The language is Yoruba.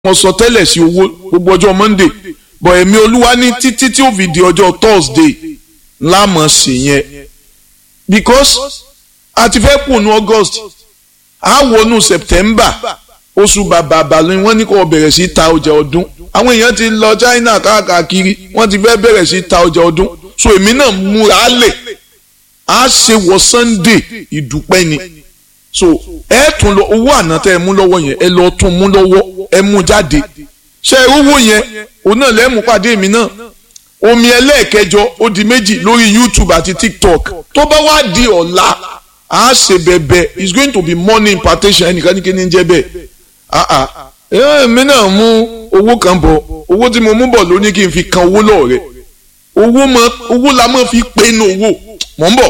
mo sọ tẹ́lẹ̀ sí owó gbogbo ọjọ́ monday bọ̀ ẹ̀mí olúwa ní títí tí ó fi di ọjọ́ thursday lámọ̀ sí yẹn because a ti fẹ́ kùnú august a wọnú september oṣù bàbà àbàlẹ̀ wọ́n ní kó bẹ̀rẹ̀ sí ta ọjà ọdún àwọn èèyàn ti lọ china káàkiri wọ́n ti fẹ́ bẹ̀rẹ̀ sí ta ọjà ọdún so èmi náà múra lẹ̀ a ṣe wọ sunday ìdúpẹ́ ni so ẹ tún lọ owó àná tẹ ẹ mú lọ́wọ́ yẹn ẹ lọ tún mú lọ́wọ́ ẹ mú jáde ṣe owó yẹn òun náà lẹ́mú pàdé mi náà omi ẹlẹ́ẹ̀kẹjọ ó di méjì lórí youtube àti tiktok tó bá wá di ọ̀la a ṣe bẹ̀bẹ̀ it's going to be money impartation ẹnìkan ní kí ni jẹ́ bẹ́ẹ̀ ah ah èmi náà mú owó kan bọ̀ owó tí mo mú bọ̀ ló ní kí n fi kan owó lọ́ọ̀rẹ́ owó la máa fi pinnu owó mọ̀ ń bọ̀